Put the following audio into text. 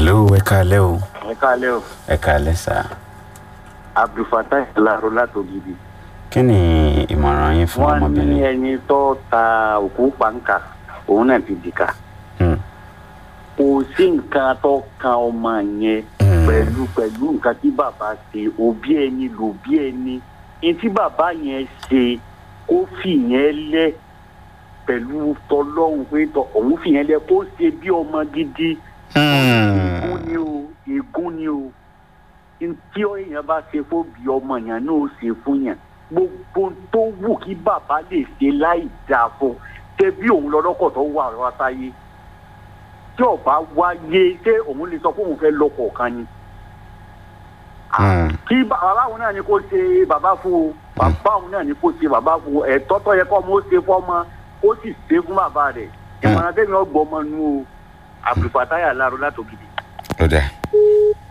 hello ẹ káalẹ́ o ẹ káalẹ́ o ẹ káalẹ́ sá abdulfatai laro látògidì. kí ni ìmọ̀ràn yín fún wọ́n ní ọmọbìnrin ẹni tó ta òkú pàǹkà òun náà ti dìkà. Hmm. kò sí nǹkan tó kan ọmọ yẹn Hmm. pẹ̀lú pẹ̀lú nǹkan tí bàbá ṣe òbí ẹni lòbí ẹni ní tí bàbá yẹn ṣe kó fìyẹn lẹ̀ pẹ̀lú tọlọ́hún pé tọ òun fìyẹn lẹ̀ kó ṣe bí ọmọ gidi ègún ni o ègún ni o tí èèyàn bá ṣe fún bí ọmọ yẹn náà ó ṣe fún yẹn gbogbo tó wù kí bàbá lè ṣe láì dáa fún ṣe bí òun lọ́lọ́kọ̀ tó wà wá sáyé tí ọba wáyé ṣé òun lè sọ pé òun fẹ́ lọ́kọ̀ kan ni Hmm. kí bàbá òun náà ni kó ṣe bàbá fún o bàbá òun náà ni kó ṣe bàbá fún o ẹ̀tọ́ tó yẹ kó ọmọ ó ṣe fọ́mọ ó sì ṣe fún bàbá rẹ̀ ìmọ̀ràn tẹ́mi ọgbọ́n ọmọ nu o àbùfàtáyà láàrú látòkìdí. ó dà